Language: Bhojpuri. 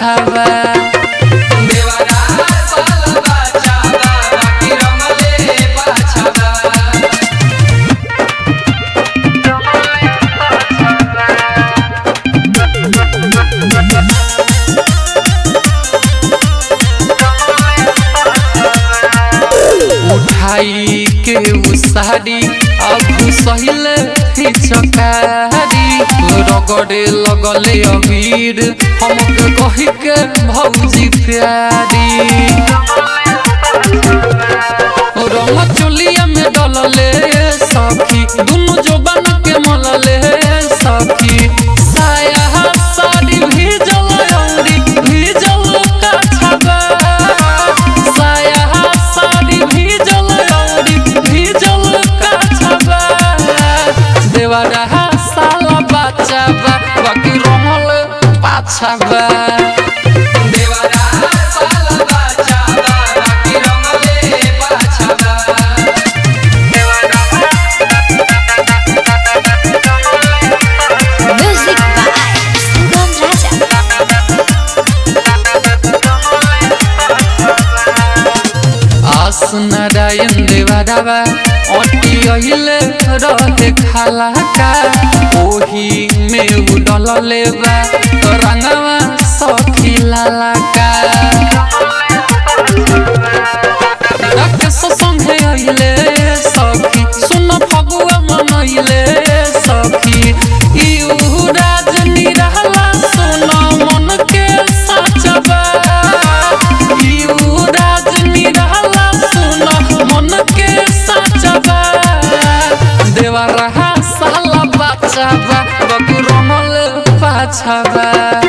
पाछावा देवरा साल बाचा बाकी रंगले पाछावा उठाई के उ साड़ी अब सहिल चकारी रगड़े लगले अबीर हमके कही के भौजी प्यारी रंग चोलिया में डलले सखी दुनु जोबन के मलले सखी साया साड़ी भीजल औरी भीजल कछबा साया साड़ी भीजल औरी भीजल कछबा देवरा साला बचाबा बाकी रंगल पाछाबा देवरा साल बाचा बाकी रंगले पाछावा Music by Sugam Raja. आस नारायण देवरावा अटी अइले रहे खाला का ओही में उडल लेवा रंगवा सखी लाला का राकेश संगे अइले सखी सुन फगुआ मनइले सखी इउ राजनी रहला सुन मन के साचबा इउ राजनी रहला सुन मन के साचबा देवा रहा साला बचाबा बकुरमल पाछबा